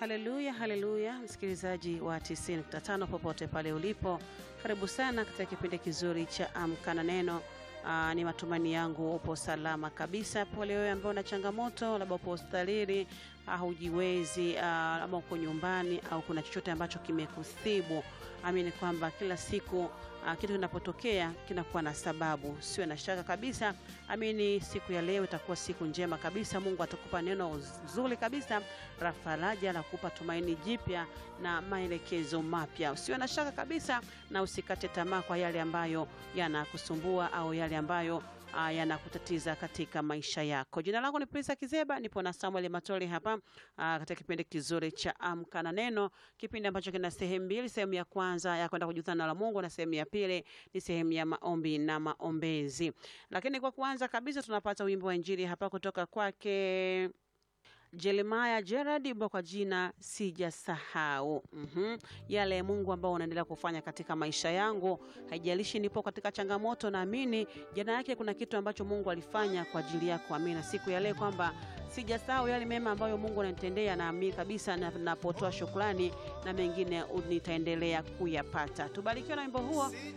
haleluya, haleluya, msikilizaji wa 90.5 popote pale ulipo, karibu sana katika kipindi kizuri cha Amka na Neno. Aa, ni matumaini yangu upo salama kabisa. Pole wewe ambao una changamoto, labda upo hospitalini, hujiwezi, ama uko nyumbani au kuna chochote ambacho kimekuthibu. Amini kwamba kila siku Uh, kitu kinapotokea kinakuwa na sababu, siwe na shaka kabisa. Amini siku ya leo itakuwa siku njema kabisa. Mungu atakupa neno zuri kabisa la faraja la kukupa tumaini jipya na maelekezo mapya. Usiwe na shaka kabisa na usikate tamaa kwa yale ambayo yanakusumbua au yale ambayo Uh, yanakutatiza katika maisha yako. Jina langu ni Prisa Kizeba, nipo na Samuel Matoli hapa uh, katika kipindi kizuri cha Amka na Neno, kipindi ambacho kina sehemu mbili. Sehemu ya kwanza ya kwenda kujuza neno la Mungu na sehemu ya pili ni sehemu ya maombi na maombezi. Lakini kwa kwanza kabisa tunapata wimbo wa Injili hapa kutoka kwake Jeremiah Gerard bwa kwa jina sijasahau. mm-hmm. Yale Mungu ambao unaendelea kufanya katika maisha yangu, haijalishi nipo katika changamoto, naamini jana yake kuna kitu ambacho Mungu alifanya kwa ajili yako. Amina, siku ya leo kwamba sijasahau yale mema ambayo Mungu ananitendea, naamini kabisa napotoa shukrani na mengine nitaendelea kuyapata. Tubarikiwe na wimbo huo